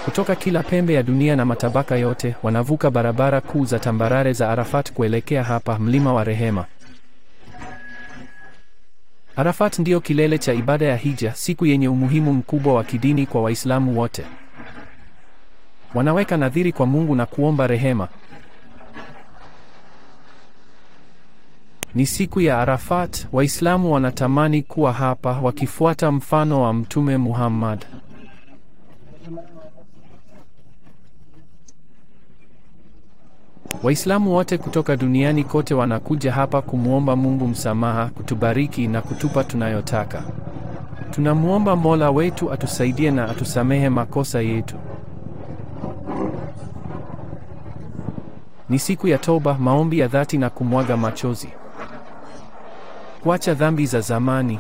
Kutoka kila pembe ya dunia na matabaka yote wanavuka barabara kuu za tambarare za Arafat kuelekea hapa mlima wa rehema. Arafat ndiyo kilele cha ibada ya hija, siku yenye umuhimu mkubwa wa kidini kwa Waislamu wote. Wanaweka nadhiri kwa Mungu na kuomba rehema. Ni siku ya Arafat, Waislamu wanatamani kuwa hapa wakifuata mfano wa Mtume Muhammad. Waislamu wote kutoka duniani kote wanakuja hapa kumwomba Mungu msamaha, kutubariki na kutupa tunayotaka. Tunamwomba Mola wetu atusaidie na atusamehe makosa yetu. Ni siku ya toba, maombi ya dhati na kumwaga machozi. Kuacha dhambi za zamani.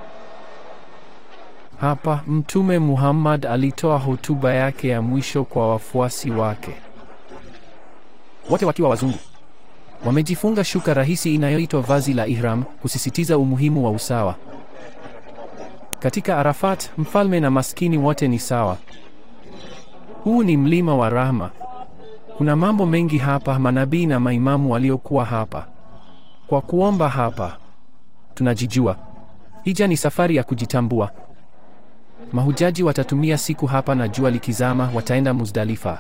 Hapa Mtume Muhammad alitoa hotuba yake ya mwisho kwa wafuasi wake. Wote wakiwa wazungu. Wamejifunga shuka rahisi inayoitwa vazi la ihram, kusisitiza umuhimu wa usawa. Katika Arafat, mfalme na maskini wote ni sawa. Huu ni mlima wa rahma. Kuna mambo mengi hapa, manabii na maimamu waliokuwa hapa. Kwa kuomba hapa, tunajijua. Hija ni safari ya kujitambua. Mahujaji watatumia siku hapa na jua likizama wataenda Muzdalifa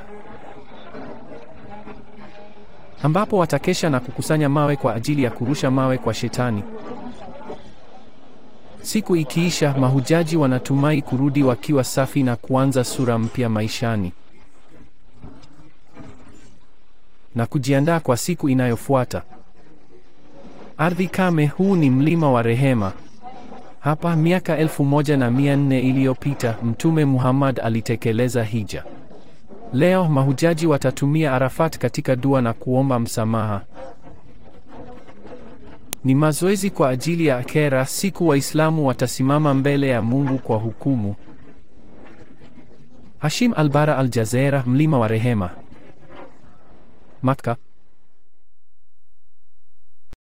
ambapo watakesha na kukusanya mawe kwa ajili ya kurusha mawe kwa Shetani. Siku ikiisha, mahujaji wanatumai kurudi wakiwa safi na kuanza sura mpya maishani na kujiandaa kwa siku inayofuata. Ardhi kame, huu ni mlima wa rehema. Hapa miaka elfu moja na mia nne iliyopita Mtume Muhammad alitekeleza hija. Leo mahujaji watatumia Arafat katika dua na kuomba msamaha. Ni mazoezi kwa ajili ya akhera, siku Waislamu watasimama mbele ya Mungu kwa hukumu. Hashim Albara Al Jazeera, mlima wa rehema, Makka.